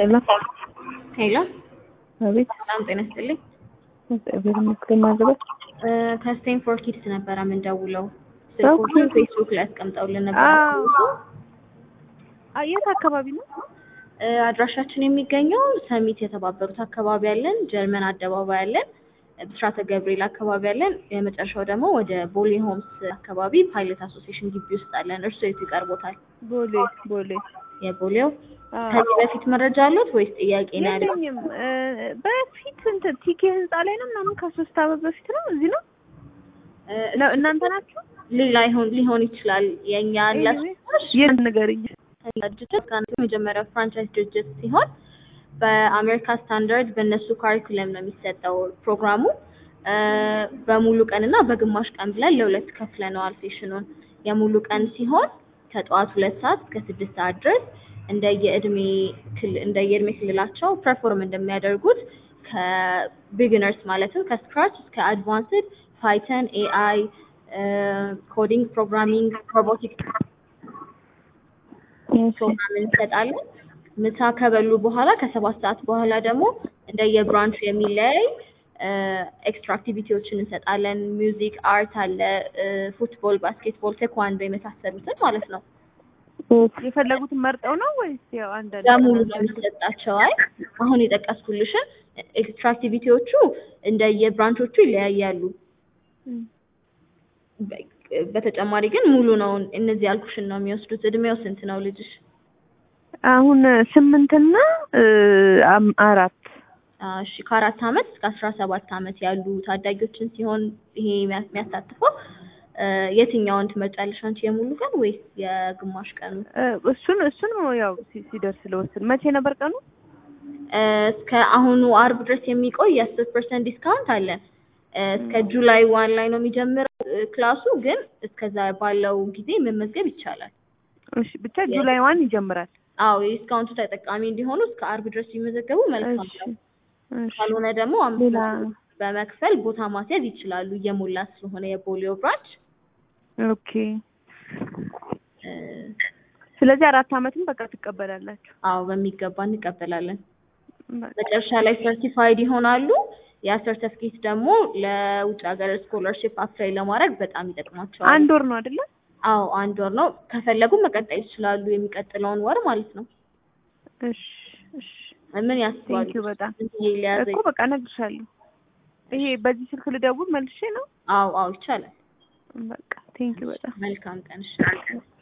ሄሎ ሄሎ አቤት። ሰላም ጤና ይስጥልኝ። እግዚአብሔር ይመስገን። ማዘበት ከስቴም ፎር ኪድስ ነበረ የምንደውለው። ኦኬ። ስልኮቹን ፌስቡክ ላይ አስቀምጠውልን ነበር። አዎ። አ- የት አካባቢ ነው? እ፣ አድራሻችን የሚገኘው ሰሚት የተባበሩት አካባቢ አለን፣ ጀርመን አደባባይ አለን፣ ብስራተ ገብርኤል አካባቢ አለን። የመጨረሻው ደግሞ ወደ ቦሌ ሆምስ አካባቢ ፓይለት አሶሲዬሽን ግቢ ውስጥ አለን። እርሱ የቱ ይቀርቦታል? ቦሌ ቦሌ። የቦሌው አዎ። ከዚህ በፊት መረጃ አሉት ወይስ ጥያቄ ነው ያለው? የለኝም። እ፣ በፊት እንትን ቲኬ ህንጻ ላይ ነው ምናምን ከሶስት ዓመት በፊት ነው። እዚህ ነው እ፣ ነው እናንተ ናችሁ? ሌላ ይሆን ሊሆን ይችላል። የእኛ ላስሽ የት ንገሪኝ። ድርጅት ከአንዱ የመጀመሪያው ፍራንቻይዝ ድርጅት ሲሆን በአሜሪካ ስታንዳርድ በእነሱ ካሪኩለም ነው የሚሰጠው ፕሮግራሙ። እ፣ በሙሉ ቀን እና በግማሽ ቀን ብለን ለሁለት ከፍለነዋል ሴሽኑን። የሙሉ ቀን ሲሆን ከጠዋት ሁለት ሰዓት እስከ ስድስት ሰዓት ድረስ እንደየእድሜ ክል እንደየእድሜ ክልላቸው ፐርፎርም እንደሚያደርጉት ከቢግነርስ ማለትም ከስክራች እስከ አድቫንስድ ፓይተን፣ ኤአይ፣ ኮዲንግ፣ ፕሮግራሚንግ፣ ሮቦቲክ ፕሮግራም እንሰጣለን። ምሳ ከበሉ በኋላ ከሰባት ሰዓት በኋላ ደግሞ እንደየብራንቹ የሚለያይ ኤክስትራ አክቲቪቲዎችን እንሰጣለን። ሚውዚክ፣ አርት አለ፣ ፉትቦል፣ ባስኬትቦል፣ ቴኳንዶ የመሳሰሉትን ማለት ነው። የፈለጉትን መርጠው ነው ወይስ ያው አንዳንድ በሙሉ ነው የሚሰጣቸው። አይ አሁን የጠቀስኩልሽን ኤክስትራ አክቲቪቲዎቹ እንደየብራንቾቹ ይለያያሉ። እም። በ- በተጨማሪ ግን ሙሉ ነው እነዚህ ያልኩሽን ነው የሚወስዱት። እድሜው ስንት ነው ልጅሽ? አሁን ስምንትና እ፣ አም- አራት አዎ፣ እሺ ከአራት አመት እስከ አስራ ሰባት አመት ያሉ ታዳጊዎችን ሲሆን ይሄ የሚያ- የሚያሳትፈው እ፣ የትኛውን ትመርጫለሽ አንቺ የሙሉ ቀን ወይስ የግማሽ ቀኑ? እ፣ እሱን እሱን ያው ሲ- ሲደርስ ለወስን መቼ ነበር ቀኑ? እ፣ እስከ አሁኑ አርብ ድረስ የሚቆይ የአስር ፐርሰንት ዲስካውንት አለን። እ፣ እስከ ጁላይ ዋን ላይ ነው የሚጀምረው እ፣ ክላሱ ግን እስከዛ ባለው ጊዜ መመዝገብ ይቻላል። እሺ ብቻ ጁላይ ዋን ይጀምራል። አዎ የዲስካውንቱ ተጠቃሚ እንዲሆኑ እስከ አርብ ድረስ ቢመዘገቡ መልካም እሺ ነው። እሺ ካልሆነ ደግሞ አምስት ሌላ መቶ በመክፈል ቦታ ማስያዝ ይችላሉ። እየሞላ ስለሆነ የፖሊዮ ብራንች ኦኬ። እ፣ ስለዚህ አራት አመትም በቃ ትቀበላላችሁ። አዎ በሚገባ እንቀበላለን። በቃ መጨረሻ ላይ ሰርቲፋይድ ይሆናሉ። ያ ሰርተፍኬት ደግሞ ለውጭ ሀገር ስኮለርሽፕ አፕላይ ለማድረግ በጣም ይጠቅማቸዋል። አንድ ወር ነው አይደለ? አዎ አንድ ወር ነው። ከፈለጉ መቀጠል ይችላሉ፣ የሚቀጥለውን ወር ማለት ነው። እሽ እሽ ምን ያስባሉ? ቴንኪው በጣም ስንት ጊዜ ሊያዘ እኮ በቃ እነግርሻለሁ። ይሄ በዚህ ስልክ ልደውል መልሼ ነው። አዎ አዎ ይቻላል። በቃ ቴንኪው በጣም መልካም ቀን። እሺ